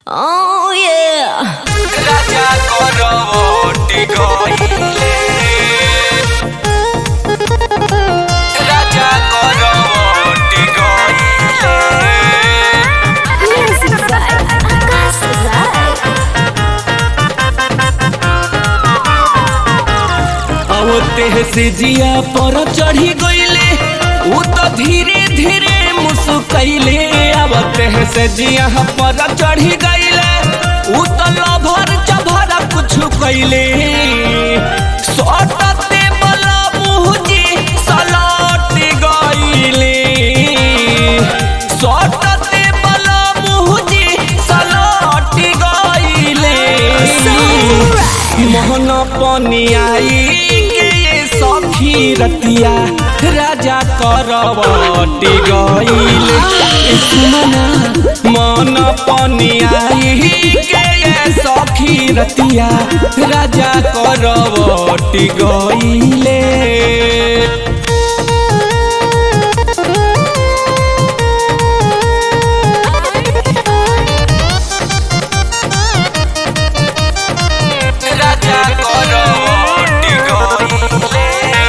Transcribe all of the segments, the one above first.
Oh yeah. রাজা করবটি গইলে রাজা করবটি গইলে Music vibe. Akas vibe. आवते से जिया पर चढ़ी गईले उ तो धीरे धीरे मुस्कैले आवते से जिया पर चढ़ी गईले उ तो लभर चभर कुछ कैले सटते बला मुहजी सलट गईले सटते बला मुहजी सलट गईले मोहन पनियाई के ये सखी रतिया राजा करवटी गईले सुमना मन पनियाई के ये सखी रतिया राजा करवटी गईले রাজা করবটি গইলে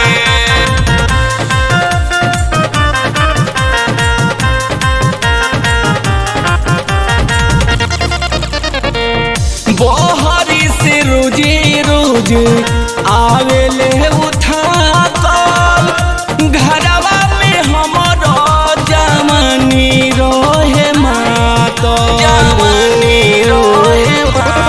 बहरी से रोजे रोज आवेले उठा कल घरवा में हमर जमनी रोहे मातो जमनी रोहे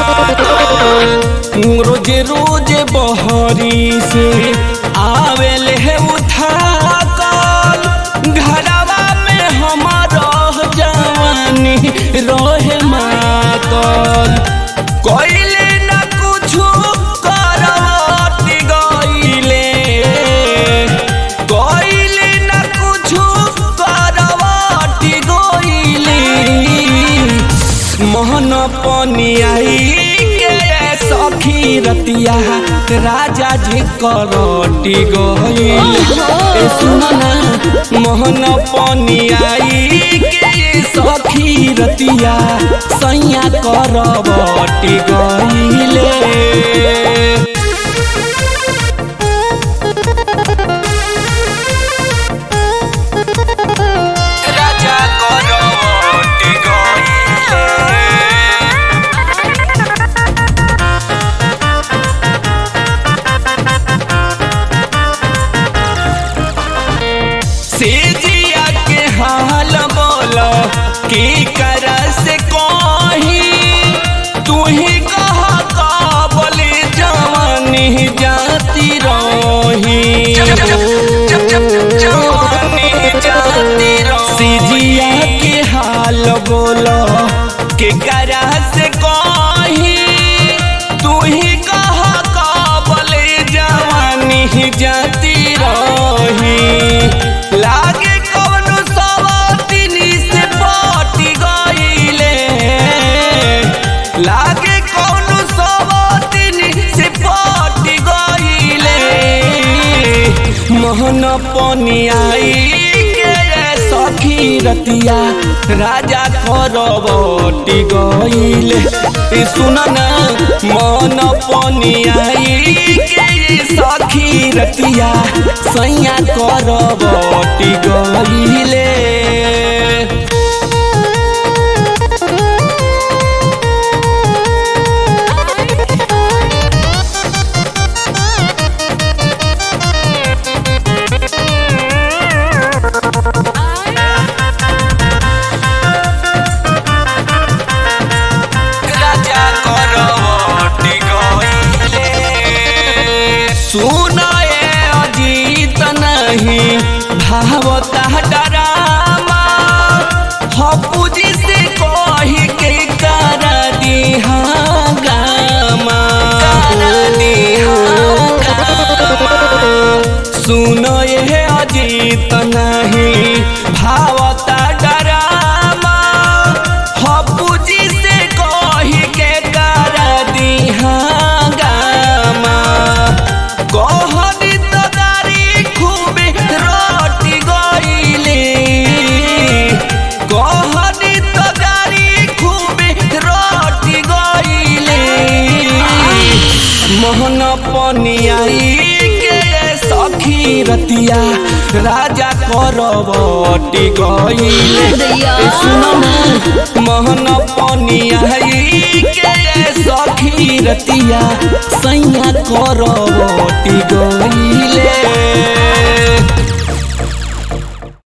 रोज रोज बहरी से आवेले उठा कल घरवा में हमर जवानी रोहे मातल कइले ना कुछु करवती गइले कइले ना कुछु करवती गइले मोहन पनियाई के सखी रतिया राजा जी करटी गइल ए सुनना मोहन पनियाई के सखी रतिया सैया करबटी गइले রাজা করবটি গইলে सेजिया के हाल बोलो की कर से कोही तू ही कहा काबली जवानी जाती रही सिजिया के हाल बोलो के करा से कोही तू ही कहा काबली जवानी जाती रही लागे कौनो सवातिनी से पटी गईले लागे कौनो सवातिनी से पटी गईले मोहन पनियाई के सखी रतिया राजा करबटी गईले ए सुनना मन पनियाई के सखी रतिया सैया करबटी गईले রাজা করবটি গইলে सुनाए अजीत नहीं भावता डरामा हपुजी से कही के कर दिहा गामा सुनो ये अजीत नहीं भावता डरामा हपुजी से कही के कर दिहा गामा कहनी तो दारी खूबे रोटी गईले कहनी पनियाई के सखी रतिया राजा करवटी गईले दैया। ए सुन मोहन पनियाई के सखी रतिया सैया करवटी गईले